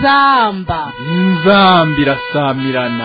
inzamba inzamba irasamirana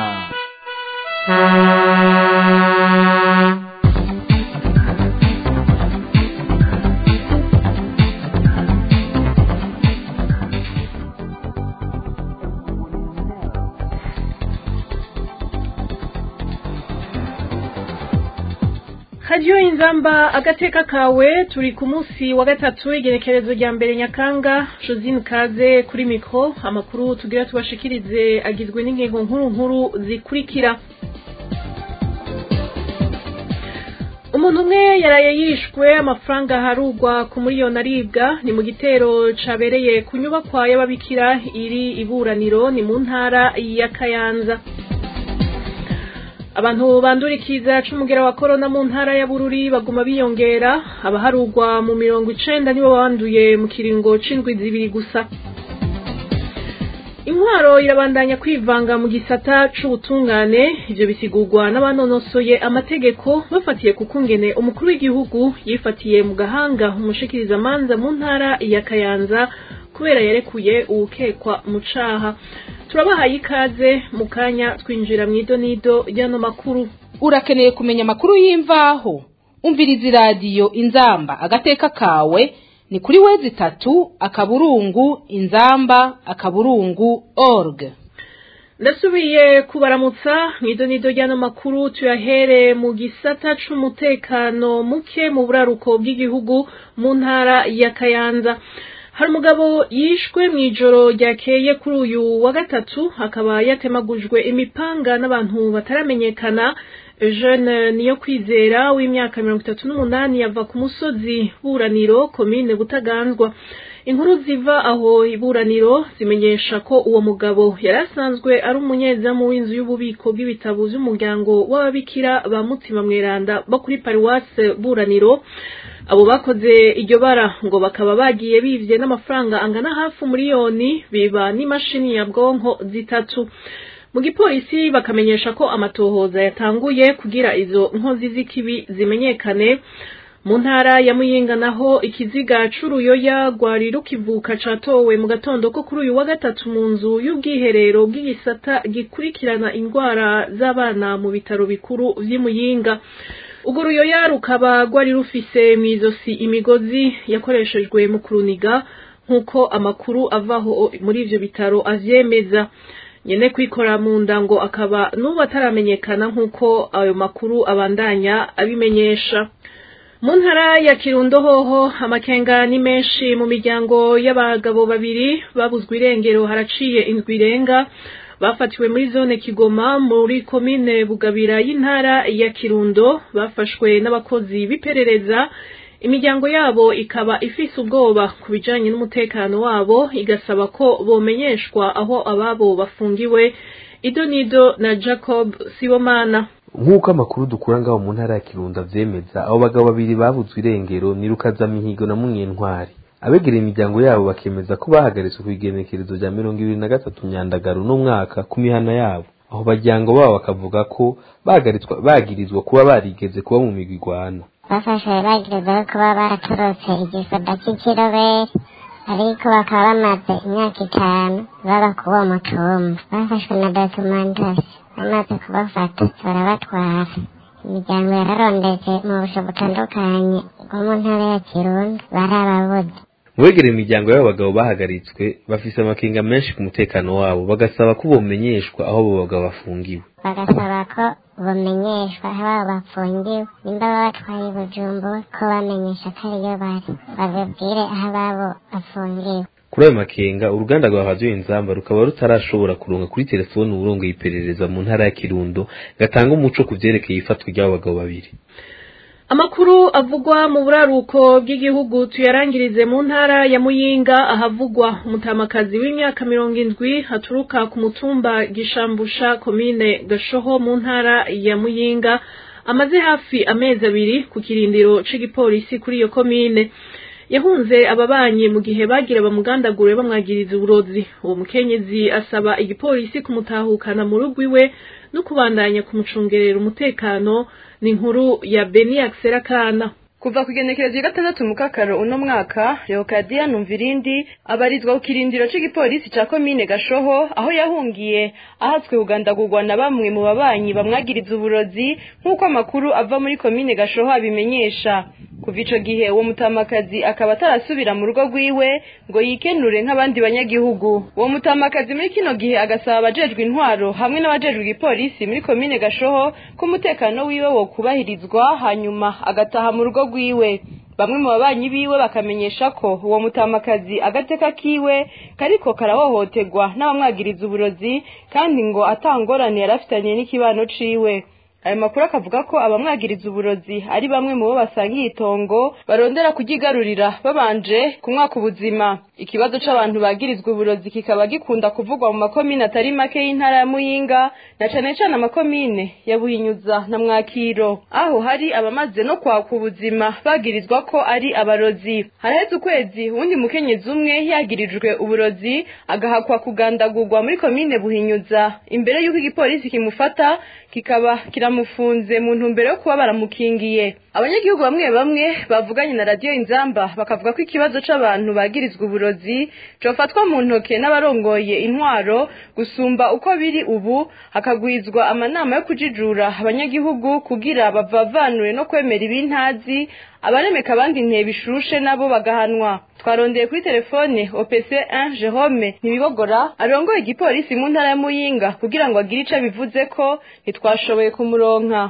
radiyo inzamba agateka kawe turi ku munsi wa gatatu igerekerezo rya mbere nyakanga josine kaze kuri mikoro amakuru tugira tubashikirize agizwe n'ingingo nkuru nkuru zikurikira umuntu umwe yaraye yishwe amafaranga harugwa ku miliyoni aribwa ni mu gitero cabereye ku nyubakwa y'ababikira iri iburaniro ni mu ntara ya kayanza abantu bandurikiza c'umugera wa korona mu ntara ya bururi baguma biyongera abaharugwa mu mirongo icenda nibo banduye mu kiringo c'indwi zibiri gusa intwaro irabandanya kwivanga mu gisata c'ubutungane ivyo bisigurwa n'abanonosoye amategeko bafatiye ku kungene umukuru w'igihugu yifatiye mu gahanga umushikirizamanza mu ntara ya kayanza kubera yarekuye uwukekwa mu caha turabahaye ikaze mu kanya twinjira mu idonido ry'ano makuru urakeneye kumenya amakuru y'imvaho umviriza iradiyo inzamba agateka kawe ni kuri wezi itatu akaburungu inzamba akaburungu org ndasubiye kubaramutsa mu idonido ry'ano makuru tuyahere mu gisata c'umutekano muke mu buraruko bw'igihugu mu ntara ya kayanza hari umugabo yishwe mu ijoro ryakeye kuri uyu wa gatatu akaba yatemagujwe imipanga n'abantu bataramenyekana jeune niyo kwizera w'imyaka mirongo itatu n'umunani yava ku musozi buraniro komine butaganzwa inkuru ziva aho iburaniro zimenyesha ko uwo mugabo yari asanzwe ari umunyezamu w'inzu y'ububiko bw'ibitabo by'umuryango w'ababikira ba mutima mweranda bo kuri paruwase buraniro abo bakoze iryo bara ngo bakaba bagiye bivye n'amafaranga angana hafi umuriyoni biba n'imashini nyabwonko zitatu mu gipolisi bakamenyesha ko amatohoza yatanguye kugira izo nkozi z'ikibi zimenyekane mu ntara ya muyinga naho ikiziga c'uruyoya rwari rukivuka catowe mu gatondo ko kuri uyu wa gatatu mu nzu y'ubwiherero bw'igisata gikurikirana indwara z'abana mu bitaro bikuru vy'imuyinga urwo ruyoya rukaba rwari rufise mw'izosi imigozi yakoreshejwe mu kuruniga nk'uko amakuru avaho muri ivyo bitaro avyemeza nyene kwikora mu nda ngo akaba n'ubu ataramenyekana nk'uko ayo makuru abandanya abimenyesha mu ntara ya kirundo hoho amakenga ni menshi mu miryango y'abagabo babiri babuzwe irengero haraciye indwi irenga bafatiwe muri zone kigoma muri komine bugabira y'intara ya kirundo bafashwe n'abakozi b'iperereza imiryango yabo ikaba ifise ubwoba ku bijanye n'umutekano wabo igasaba ko bomenyeshwa aho ababo bafungiwe idonido na jacob sibomana nk'uko amakuru dukura ngaho mu ntara ya kirundo avyemeza abo bagabo babiri babuzwe irengero ni rukazamihigo na munyentwari abegereye imiryango yabo bakemeza ko bahagaritswe ku igenekerezo rya mirongo ibiri na gatatu myandagaro n'umwaka ku mihana yabo aho baryango babo bakavuga ko bahagaritswa bagirizwa kuba barigeze kuba mu migwi igwana bafashwe bagirizwa kuba baratorotse igisoda c'ikiroberi ariko bakaba bamaze imyaka itanu baba ku uwo mutumba bafashwe na documentasi bamaze kubafata barabatwara imiryango yararondetse mu busho butandukanye bwo mu ntara ya kirundo barababuze mu begereye imiryango y'abo bagabo bahagaritswe bafise amakenga menshi ku mutekano wabo bagasaba ko bomenyeshwa aho abo bagabo bafungiwe bagasaba ko bamenyeshwa aho abo bafungiwe nimba baba batwaye bujumbura ko bamenyesha ko ariyo bari babibwire aho ababo bafungiwe kuri ayo makenga uruganda rwa radiyo inzamba rukaba rutarashobora kuronka kuri telefoni uburongoye iperereza mu ntara ya kirundo gatanga umuco ku vyerekeye ifatwa ry'abo bagabo babiri amakuru avugwa mu buraruko bw'igihugu tuyarangirize mu ntara ya muyinga ahavugwa umutamakazi w'imyaka mirongo indwi haturuka ku mutumba gishambusha komine gashoho mu ntara ya muyinga amaze hafi amezi abiri ku kirindiro c'igipolisi kuri iyo komine yahunze ababanyi mu gihe bagira bamugandagure bamwagiriza uburozi uwo mukenyezi asaba igipolisi kumutahukana mu rugo iwe no kubandanya kumucungerera umutekano ni inkuru ya beni Kana ku kuva ku igenekerezo ya gatandatu mu kakaro uno mwaka leokadiya numvirindi abarizwa ku kirindiro c'igipolisi ca komine gashoho aho yahungiye ahatswe kugandagurwa na bamwe mu babanyi bamwagiriza uburozi nk'uko amakuru ava muri komine gashoho abimenyesha kuva ico gihe uwo mutamakazi akaba atarasubira mu rugo rwiwe ngo yikenure nk'abandi banyagihugu uwo mutamakazi muri kino gihe agasaba abajejwe intwaro hamwe n'abajejwe igipolisi muri komine gashoho ko umutekano wiwe wo kubahirizwa hanyuma agataha mu rugo rwiwe bamwe mu babanyi biwe bakamenyesha ko uwo mutamakazi agateka kiwe kariko karahohoterwa n'abamwagiriza uburozi kandi ngo atangorane yarafitanye n'ikibano ciwe ayo makuru akavuga ko abamwagiriza uburozi ari bamwe mu bo basangiye itongo barondera kugigarurira babanje kumwaka ubuzima ikibazo c'abantu bagirizwa uburozi kikaba gikunda kuvugwa mu makomine atari make y'intara ya muyinga na cane cane amakomine ya buhinyuza na mwakiro aho hari abamaze no kwaka ubuzima bagirizwa ko ari abarozi haraheze ukwezi uwundi mukenyezi umwe yagirijwe uburozi agahakwa kugandagurwa muri komine buhinyuza imbere y'uko igipolisi kimufata kikaba kiramufunze mu ntumbero yo kuba baramukingiye abanyagihugu bamwe bamwe bavuganye na radiyo inzamba bakavuga ko ikibazo c'abantu bagirizwa uburozi cofatwa mu ntoke n'abarongoye intwaro gusumba uko biri ubu hakagwizwa amanama yo kujijura abanyagihugu kugira bavavanure no kwemera ibintazi abaremeka abandi intebe ishushe nabo bagahanwa twarondeye kuri telefone opc 1 jerome ntibibogora arongoye igipolisi mu ntara ya muyinga kugira ngo agire ico bivuze ko ntitwashoboye kumuronka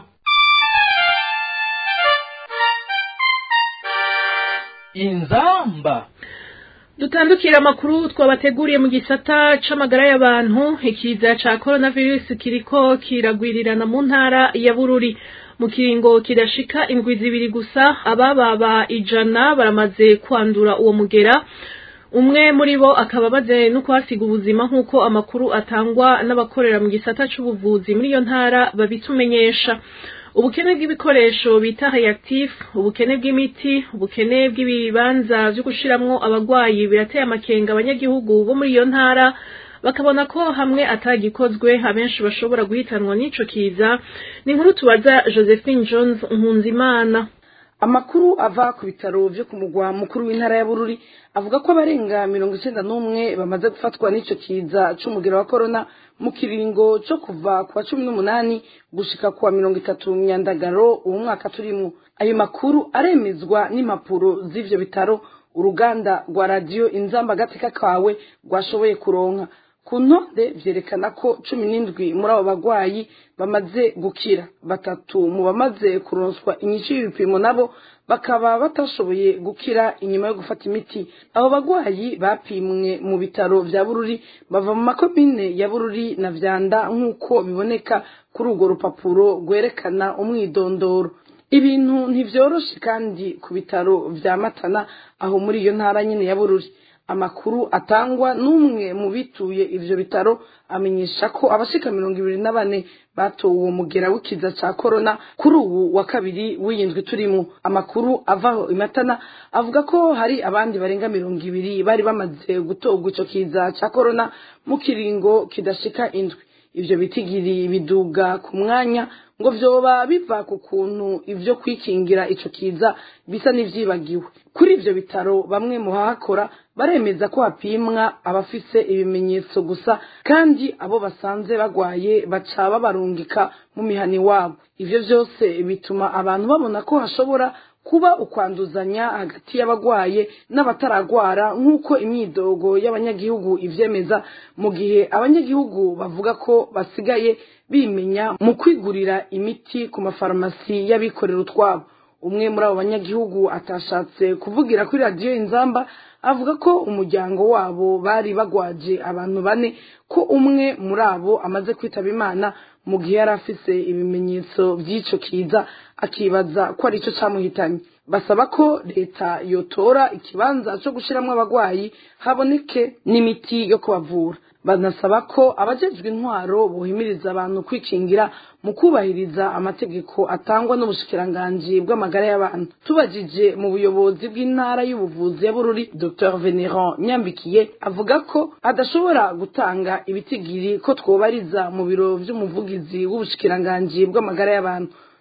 inzamba dutandukira amakuru twabateguriye mu gisata c'amagara y'abantu ikiza ca coronavirus kiriko kiragwirirana mu ntara ya bururi mu kiringo kidashika indwi zibiri gusa abababa ijana baramaze kwandura uwo mugera umwe muri bo akaba amaze no kuhasiga ubuzima nk'uko amakuru atangwa n'abakorera mu gisata c'ubuvuzi muri iyo ntara babitumenyesha ubukene bw'ibikoresho bita reactif ubukene bw'imiti ubukene bw'ibibanza vyo gushiramwo abagwayi birateye amakenga abanyagihugu bo muri iyo ntara bakabona ko hamwe atagikozwe abenshi bashobora guhitanwa n'ico kiza ni inkuru tubaza josephine jones nkunzimana amakuru ava ku bitaro vyo ku mugwa mukuru w'intara ya bururi avuga ko abarenga mirongo icenda n'umwe bamaze gufatwa n'ico kiza c'umugero wa korona mu kiringo co kuva ku wa cumi n'umunani gushika ku wa mirongo itatu myandagaro uwo mwaka turimwo ayo makuru aremezwa n'impapuro z'ivyo bitaro uruganda rwa radiyo inzamba agateka kawe rwashoboye kuronka ku ntonde vyerekana ko cumi n'indwi muri abo bagwayi bamaze gukira batatu mu bamaze kuronswa inyishu y'ibipimo nabo bakaba batashoboye gukira inyuma yo gufata imiti abo bagwayi bapimwe mu bitaro vya bururi bava mu makomine ya bururi na vyanda nk'uko biboneka kuri urwo rupapuro rwerekana umwidondoro ibintu ntivyoroshe kandi ku bitaro vya matana aho muri iyo ntara nyene ya bururi amakuru atangwa n'umwe mu bituye ivyo bitaro amenyesha ko abashika mirongo ibiri na bane batowe uwo mugera w'ikiza ca korona kuri ubu wa kabiri w'iyindwi turimwo amakuru avaho imatana avuga ko hari abandi barenga mirongo ibiri bari bamaze gutorwa ico kiza ca korona mu kiringo kidashika indwi ivyo bitigiri biduga ku mwanya ngo vyoba biva ku kuntu ivyo kwikingira ico kiza bisa n'ivyibagiwe kuri ivyo bitaro bamwe mu bahakora baremeza ko hapimwa abafise ibimenyetso gusa kandi abo basanze bagwaye baca babarungika mu mihani wabo ivyo vyose bituma abantu babona ko hashobora kuba ukwanduzanya hagati y'abagwaye n'abataragwara nk'uko imyidogo y'abanyagihugu ivyemeza mu gihe abanyagihugu bavuga ko basigaye bimenya mu kwigurira imiti ku mafarumasi y'abikorera utwabo umwe muri abo banyagihugu atashatse kuvugira kuri radiyo inzamba avuga ko umuryango wabo bari bagwaje abantu bane ko umwe muri abo amaze kwitaba imana mu gihe yari afise ibimenyetso by'ico kiza akibaza ko ari cyo camuhitanye basaba ko leta yotora ikibanza co gushiramwo abagwayi haboneke n'imiti yo kubavura banasaba ko abajejwe intwaro bohimiriza abantu kwikingira mu kubahiriza amategeko atangwa n'ubushikiranganji bw'amagara y'abantu tubajije mu buyobozi bw'intara y'ubuvuzi ya bururi dr veneran nyambikiye avuga ko adashobora gutanga ibitigiri ko twobariza mu biro vy'umuvugizi w'ubushikiranganji bw'amagara y'abantu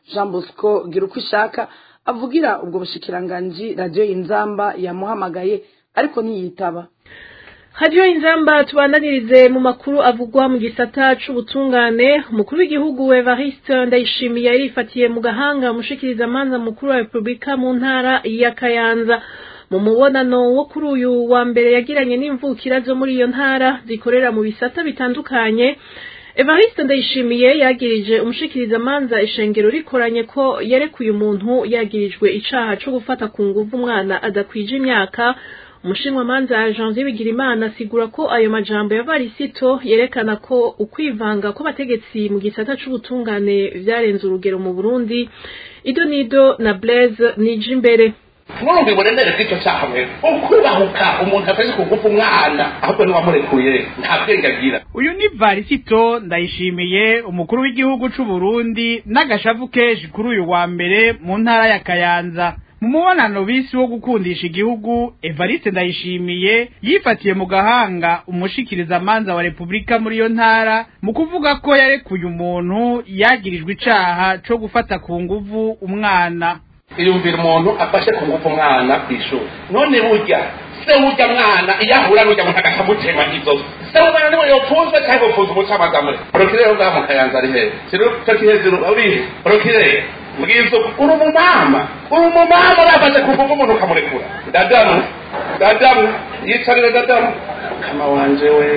jean bosco gira uko ishaka avugira ubwo bushikiranganji radiyo inzamba yamuhamagaye ariko ntiyitaba hadiyo inzamba tubandanirize mu makuru avugwa mu gisata c'ubutungane umukuru w'igihugu evariste ndayishimiye yarifatiye mu gahanga umushikirizamanza mukuru wa repubulika mu ntara ya kayanza mu mubonano wo kuri uyu wa mbere yagiranye n'imvukira zo muri iyo ntara zikorera mu bisata bitandukanye evariste ndayishimiye yagirije umushikirizamanza ishengero rikoranye ko yerekuye umuntu yagirijwe icaha co gufata ku nguvu umwana adakwije imyaka umushinwamanza janvier bigirimana asigura ko ayo majambo ya varisito yerekana ko ukwivanga kw'abategetsi mu gisata c'ubutungane vyarenze urugero mu burundi ido nido na blaise nije imbere mwumva uburemere bw'icyo cyaha mwe ukubahuka umuntu atari kugufa umwana ahubwo niwamurekuye nta bwenge agira uyu ni varisito ndayishimiye umukuru w'igihugu c'u Burundi n'agashavu kenshi kuri uyu wa mbere mu ntara ya kayanza mu mubonano bisi wo gukundisha igihugu evariste ndayishimiye yifatiye mu gahanga umushikirizamanza wa repubulika muri iyo ntara mu kuvuga ko yarekuye umuntu yagirijwe icaha co gufata ku nguvu umwana iyumvira umuntu afashe ku ngufu umwana ku ishuri none burya se burya mwana iyo ahura n'ujya muntu agakamutema inzozi se umwana niwe yopfunzwe cyangwa yopfunze umucamanza muri porokirere ngaha mu kayanza ari hehe kiro cyo kihezero urihe porokirere mbwiza uri umumama uri umumama urafashe ku ngufu umuntu ukamurekura dadamu dadamu yicarire dadamu kama wanje we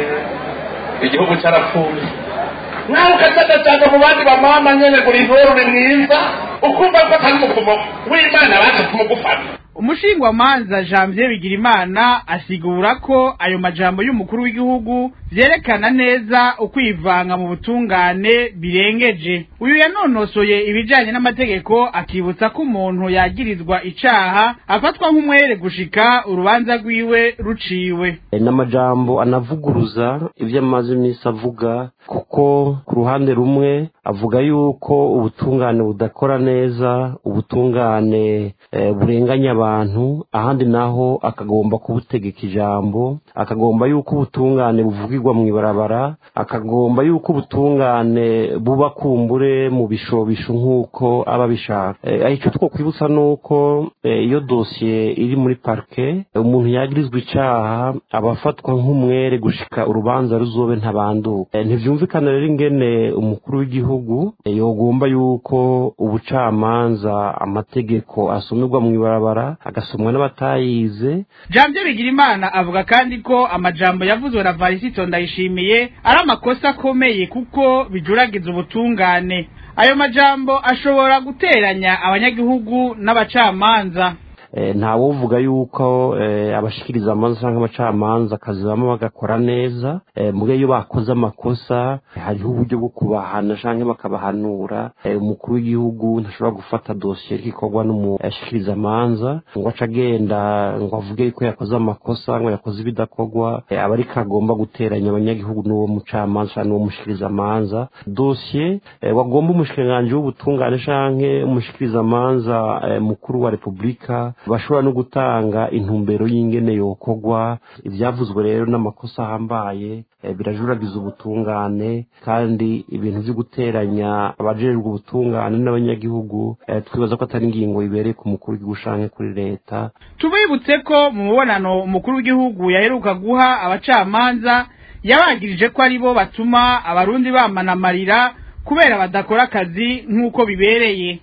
igihugu cyarapfuye nawe ukazagacaga mu bandi bamama nyene ngo uri mwiza ukumva ko atari umuvumo w'imana baje kumugufata umushingwamanza janvier bigirimana asigura ko ayo majambo y'umukuru w'igihugu vyerekana neza ukwivanga mu butungane birengeje uyu yanonosoye ibijanye n'amategeko akibutsa ko umuntu yagirizwa icaha afatwa nk'umwere gushika urubanza rwiwe ruciwe n'amajambo anavuguruza ivyo amaze iminsi avuga kuko ku ruhande rumwe avuga yuko ubutungane budakora neza ubutungane eh, burenganya abantu ahandi naho akagomba kubutegeka ijambo akagomba yuko ubutungane buvugirwa mu ibarabara akagomba yuko ubutungane buba kumbure mu bishobisho nk'uko aba bishaka eh, icyo twokwibutsa ni uko eh, iyo dosiye iri muri parike umuntu yagirizwa icaha aba afatwa nk'umwere gushika urubanza ruzobe ntabanduka eh, ntivyumvikana rero ingene umukuru w'igihugu eh, yogomba yuko ubucamanza amategeko asomerwa mu ibarabara agasomwa n'abatayize janvier bigirimana avuga kandi ko amajambo yavuzwe na varisito ndayishimiye ari amakosa akomeye kuko bijuragiza ubutungane ayo majambo ashobora guteranya abanyagihugu n'abacamanza ntawovuga yuko abashikiriza amanza cyangwa abacamanza akazi bamwe bagakora neza mbwe iyo bakoze amakosa hariho uburyo bwo kubahana cyangwa bakabahanura umukuru w'igihugu ntashobora gufata dosiye ikorwa n'umushikiriza amanza ngo ace agenda ngo avuge yuko yakoze amakosa ngo yakoze ibidakorwa aba ariko agomba guteranya abanyagihugu n'uwo mucamanza cyangwa n'uwo mushikiriza amanza dosiye wagomba umushikiranganji w'ubutungane cyangwa umushikiriza amanza mukuru wa repubulika bashobora no gutanga intumbero y'ingene yokogwa ibyavuzwe rero n'amakosa ahambaye birajuragiza ubutungane kandi ibintu byo guteranya abajejwe ubutungane n'abanyagihugu twibaza ko atari ingingo ibereye ku mukuru w'igihugu canke kuri leta tubibutse ko mu mubonano umukuru w'igihugu yaheruka guha abacamanza yabagirije ko ari bo batuma abarundi bamana amarira kubera badakora akazi nk'uko bibereye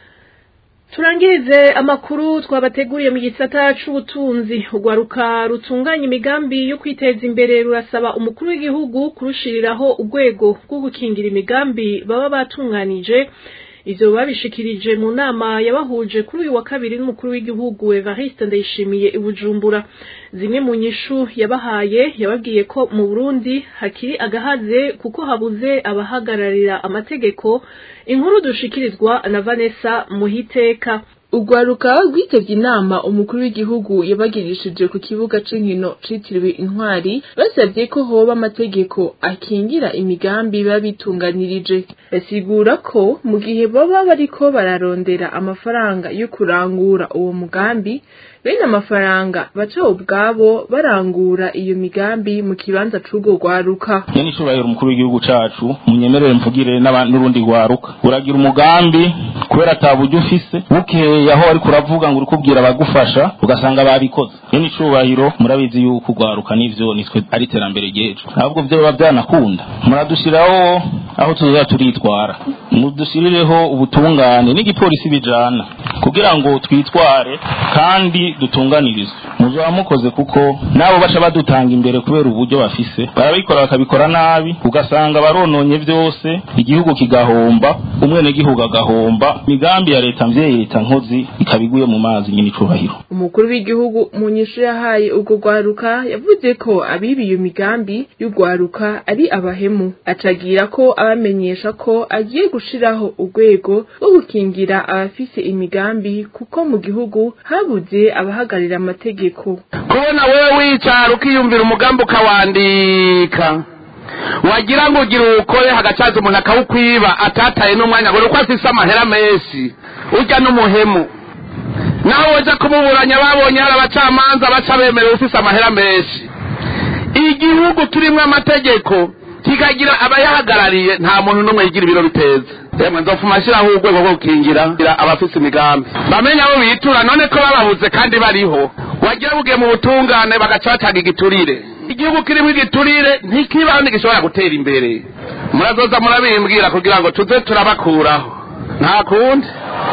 turangirize amakuru twabateguriye mu gisata c'ubutunzi urwaruka rutunganya imigambi yo kwiteza imbere rurasaba umukuru w'igihugu kurushiriraho urwego rwo gukingira imigambi baba batunganije ivyo babishikirije mu nama yabahuje kuri uyu wa kabiri n'umukuru w'igihugu Evariste Ndayishimiye i Bujumbura zimwe mu nyishu yabahaye yababwiye ko mu Burundi hakiri agahaze kuko habuze abahagararira amategeko inkuru dushikirizwa na Vanessa Muhiteka urwaruka rwitevye inama umukuru w'igihugu yabagirishije ku kibuga c'inkino citiriwe intwari basavye ko hoba amategeko akingira imigambi biba bitunganirije basigura ko mu gihe baba bariko bararondera amafaranga yo kurangura uwo mugambi bene amafaranga baca ubwabo barangura iyo migambi mu kibanza c'urwo rwaruka yani icubahiro umukuru w'igihugu cacu munyemerere mvugire n'abandi n'urundi rwaruka uragira umugambi kubera ata buryo ufise bukeye aho ariko uravuga ngo uri kubwira abagufasha ugasanga babikoze yani icubahiro murabizi yuko urwaruka n'ivyo nitwe ari iterambere ryejo ntabwo vyo biba vyanakunda muradushiraho aho tuzoza turitwara mudushirireho ubutungane n'igipolisi bijana kugira ngo twitware kandi dutunganirizwe muzoba mukoze kuko nabo baca badutanga imbere kubera uburyo bafise barabikora bakabikora nabi ugasanga barononye vyose igihugu kigahomba umwenegihugu agahomba imigambi ya leta mvyeyi leta nkozi ikabiguye mu mazi nyine icubahiro umukuru w'igihugu mu nyishu yahaye urwo rwaruka yavuze ko abiba iyo migambi y'urwaruka ari abahemu acagira ko abamenyesha ko agiye gushiraho urwego rwo gukingira abafise imigambi kuko mu gihugu habuze abahagarira amategeko kubona wewe wicara ukiyumvira umugambi ukawandika wagira ngo ugire uwukore hagacaza umuntu akawukwiba atataye n'umwanya ngo uko afise amahera menshi urya n'umuhemu nawe waja kumuburanya babonye hari abacamanza baca bemerewe ufise amahera menshi igihugu turimwo amategeko kikagira abayahagarariye nta muntu n'umwe yigira ibiro biteza yemwe nzopfuma ashyiraho urwego rwo gukingira abafise imigambi bamenye abo bitura none ko bababuze kandi bariho wagira bugiye mu butungane bagaca batanga igiturire igihugu kirimo igiturire ntikibaho ntigishobora gutera imbere murazoza murabimbwira kugira ngo tuze turabakuraho nta kundi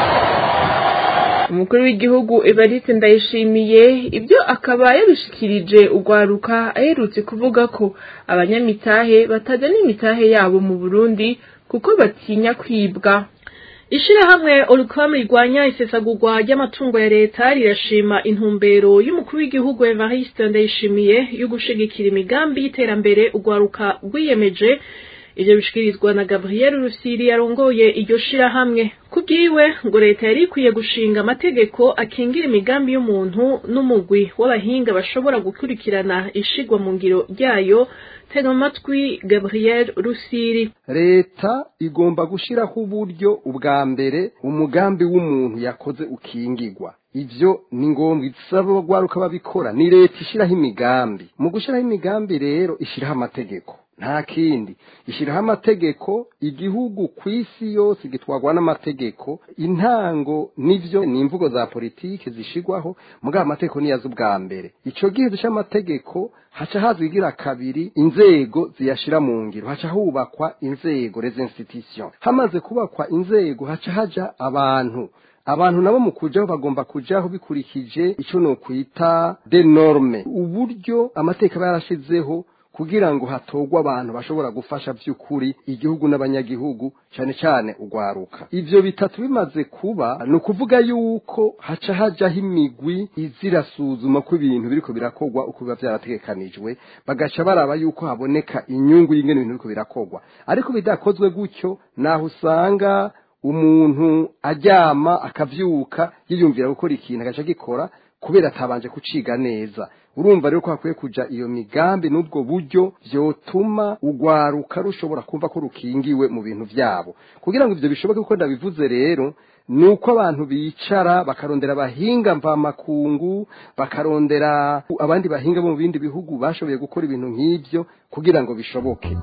umukuru w'igihugu evariste ndayishimiye ibyo akaba yabishikirije urwaruka aherutse kuvuga ko abanyamitahe batajana imitahe yabo mu burundi kuko batinya kwibwa ishirahamwe urukwamu rirwanya isesagurwa ry'amatungo ya leta rirashima intumbero y'umukuru w'igihugu evariste ndayishimiye yo gushigikira imigambi y'iterambere urwaruka rwiyemeje ivyo bishikirizwa na Gabriel Rusiri yarongoye iryo shirahamwe kubwiwe ngo leta yari ikwiye gushinga amategeko akingira imigambi y'umuntu n'umugwi w'abahinga bashobora gukurikirana ishigwa mu ngiro ryayo tega amatwi Gabriel Rusiri leta igomba gushiraho uburyo ubwa mbere umugambi w'umuntu yakoze ukingirwa ivyo ni ngombwa isaba bagwaruka babikora ni leta ishiraho imigambi mu gushiraho imigambi rero ishiraho amategeko nta kindi ishyiraho amategeko igihugu ku isi yose gitwarwa n'amategeko intango n'ivyo ni imvugo za politiki zishigwaho mugabo amategeko niyo azi ubwa mbere ico gihe duca amategeko haca haza igira kabiri inzego ziyashira mu ngiro haca hubakwa inzego les institutions hamaze kubakwa inzego haca haja abantu abantu nabo mu kujaho bagomba kujaho bikurikije ico no kwita de norme uburyo amateka yarashizeho kugira ngo hatogwe abantu bashobora gufasha by'ukuri igihugu n'abanyagihugu cyane cyane ugwaruka ivyo bitatu bimaze kuba ni ukuvuga yuko haca hajaho imigwi izirasuzuma ko ibintu biriko birakogwa uko biba vyarategekanijwe bagaca baraba yuko haboneka inyungu y'ingene ibintu biriko birakogwa ariko bidakozwe gutyo naho usanga umuntu aryama akavyuka yiyumvira gukora ikintu agaca gikora kubera atabanje kuciga neza urumva rero ko hakwiye kuja iyo migambi n'ubwo buryo vyotuma ugwaruka rushobora kumva ko rukingiwe mu bintu vyabo kugira ngo ivyo bishoboke kuko ndabivuze rero ni uko abantu bicara bakarondera abahinga mvamakungu bakarondera abandi bahinga bo mu bindi bihugu bashoboye gukora ibintu nk'ivyo kugira ngo bishoboke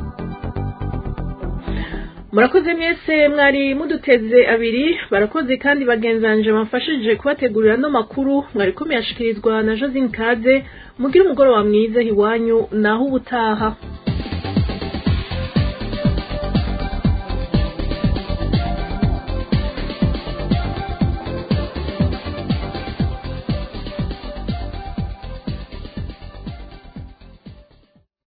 murakoze mwese mwari muduteze abiri barakoze kandi bagenzanje bamfashije kubategurira no makuru mwari komeye ashikirizwa na Josine Kaze mugira umugoroba mwiza hiwanyu naho ubutaha